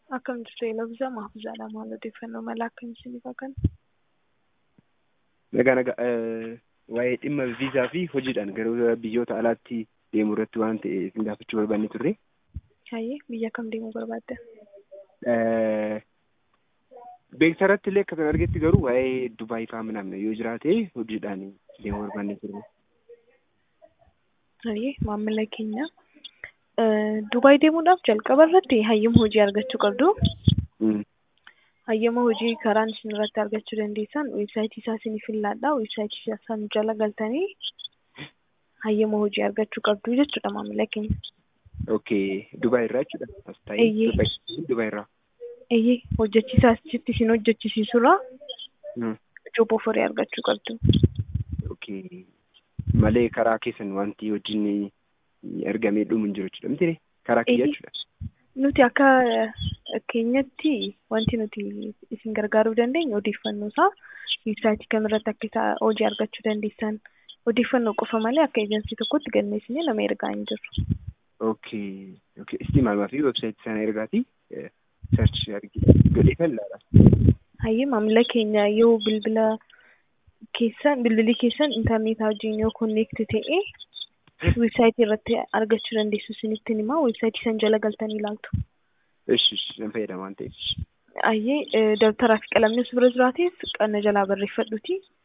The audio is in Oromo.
Akkam jirtu Elabza Mahfuuzaadha. Maal odeeffannoo mala akkam isiniif kennu? Nagaa nagaa waa'ee dhimma viizaa fi hojiidhaan gara biyyoota alaatti deemuu irratti waan ta'e isin gaafachuu barbaanne turre. Hayyee biyya kam deemuu barbaadda? Beeksisa irratti illee akka argetti garuu waa'ee Dubaay fa'aa minamna yoo jiraate hojiidhaan deemuu barbaanne turre. Hayyee maamila keenya Dubaay deemuudhaaf jalqaba irratti hayyama hojii argachuu qabdu. Hayyama hojii karaan isin irratti argachuu dandeessan weebsaayitii isaa isiniif laadhaa. Weebsaayitii isaa jala galtanii hayyama hojii argachuu qabdu jechuudha maamila keenya. Okay, Dubaay irraa jechuudha. Eeyyee. Dubaay irraa. Eeyyee hojjechiisaa achitti isin hojjechiisurraa job ofarii argachuu qabdu. Okay. Malee karaa keessan wanti hojiin ergamee dhumu hin jiru jechuudha. Miti karaa kiyya jechuudha. Nuti akka keenyatti wanti nuti isin gargaaruu dandeenyu odeeffannoo isaa weebsaayitii kamirratti akka isa hojii argachuu dandeessan odeeffannoo qofa malee akka eejansii tokkotti galmeessinee nama ergaa hin jirru. Okay. Okay. Isti maalmaa fi weebsaayitii sana ergaati search argite godhee kan laala. Hayyee maamila keenya yoo bilbila keessan bilbilli keessan intarneetaa wajjin yoo konneekti ta'e weebsaayitii irratti argachuu dandeessu isinitti himaa weebsaayitii san jala galtanii ilaaltu. Ishi nan fayyadama waan ta'eef. Hayyee dabtaraa fi qalamni as bira jiraateef qanna jalaa barreeffadhuuti